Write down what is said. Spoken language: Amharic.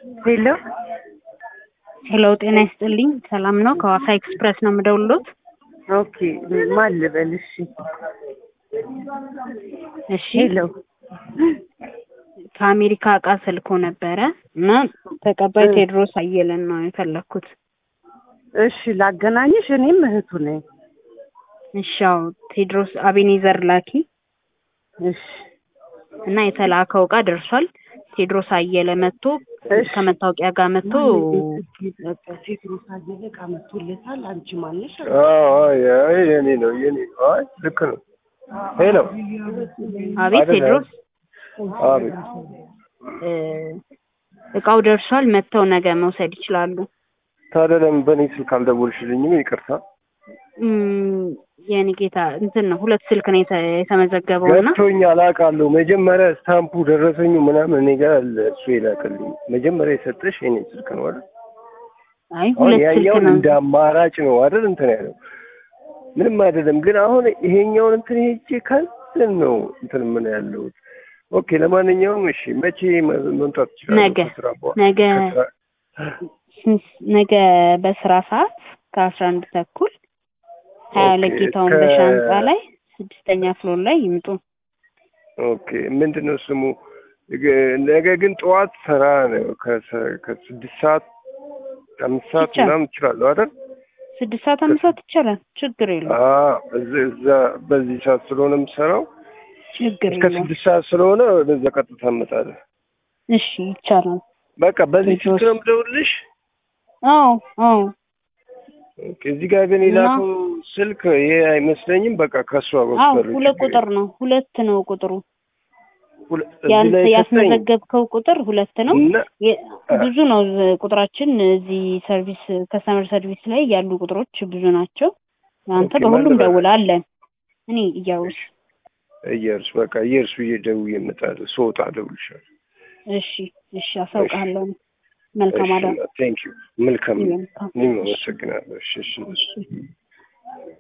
ሄሎ ሄሎ ጤና ይስጥልኝ። ሰላም ነው? ከዋሳ ኤክስፕረስ ነው የምደውልሎት። ኦኬ ማን ልበል? እሺ እሺ ሄሎ ከአሜሪካ እቃ ስልኮ ነበረ እና ተቀባይ እ። ቴዎድሮስ አየለን ነው የፈለግኩት። እሺ ላገናኝሽ፣ እኔም እህቱ ነኝ። እሺ ያው ቴዎድሮስ አቤኔዘር ላኪ እሺ እና የተላከው እቃ ደርሷል። ቴዎድሮስ አየለ መጥቶ እሺ ከመታወቂያ ጋር መጥቶ ቴድሮስ አየለ እቃ መጥቶለታል። አንቺ ማነሽ? አይ የኔ ነው የኔ ነው። አይ ልክ ነው። ሄሎ አቤት አይደለም። ቴዎድሮስ አቤት እ፣ እቃው ደርሷል። መጥተው ነገ መውሰድ ይችላሉ። ታዲያ ለምን በእኔ ስልክ አልደወልሽልኝም? ይቅርታ እም፣ የኔ ጌታ እንትን ነው ሁለት ስልክ ነው የተ- የተመዘገበው እና ገብቶኛል፣ አውቃለሁ። መጀመሪያ ስታምፑ ደረሰኙ ምናምን እኔ ጋር አለ። እሱ ይላክልኝ። መጀመሪያ የሰጠሽ የኔ ስልክ ነው አይደል? አይ አሁን ሁለት ስልክ ያኛውን ነው እንደ አማራጭ ነው አይደል? እንትን ያለው ምንም አይደለም። ግን አሁን ይሄኛውን እንትን ሄጄ ከንትን ነው እንትን ምን ያለሁት። ኦኬ፣ ለማንኛውም እሺ፣ መቼ መ- መምጣት ትችላለሁ? ነገ ከስራ በኋላ ነገ ከስራ ስንት- ነገ በስራ ሰዓት ከአስራ አንድ ተኩል ሀያ ኦኬ፣ ለጌታውን ከ- በሻ ህንጻ ላይ ስድስተኛ ፍሎር ላይ ይምጡ። ኦኬ ምንድን ነው ስሙ? ግ- ነገ ግን ጠዋት ስራ ነው። ከሰ- ከስድስት ሰዓት አምስት ሰዓት ይቻላል። ምናምን እችላለሁ አይደል? ስድስት ሰዓት አምስት ሰዓት ይቻላል። ችግር የለውም። አዎ፣ እዛ እዛ በዚህ ሰዓት ስለሆነ የምሰራው ችግር እስከ የለውም። ስድስት ሰዓት ስለሆነ በዛ ቀጥታ እመጣለሁ። እሺ ይቻላል። በቃ በዚህ ቴዎድሮስ። ስልክ ነው የምደውልልሽ። አዎ አዎ ኦኬ፣ እዚህ ጋር ግን እና- የላከው ስልክ ይሄ አይመስለኝም። በቃ ከእሷ አዎ በኩል ሁለት ቁጥር ነው። ሁለት ነው ቁጥሩ። ሁለ- እዚህ ያንተ ላይ ሰጠኝ ያስመዘገብከው ቁጥር ሁለት ነው። እና የ- ብዙ ነው ዝ- ቁጥራችን እዚህ ሰርቪስ ከስተመር ሰርቪስ ላይ ያሉ ቁጥሮች ብዙ ናቸው። አንተ ኦኬ፣ በሁሉም ማን ልበል? ደውል አለን። እኔ እያውስ እየርስ በቃ እየርሱ እየደውዬ እመጣለሁ። ስወጣ እደውልልሻለሁ። እሺ እሺ አሳውቃለሁ። መልካም አዳር። ቴንክ ዩ። መልካም መልካም እኔም አመሰግናለሁ። እሺ እሺ እሺ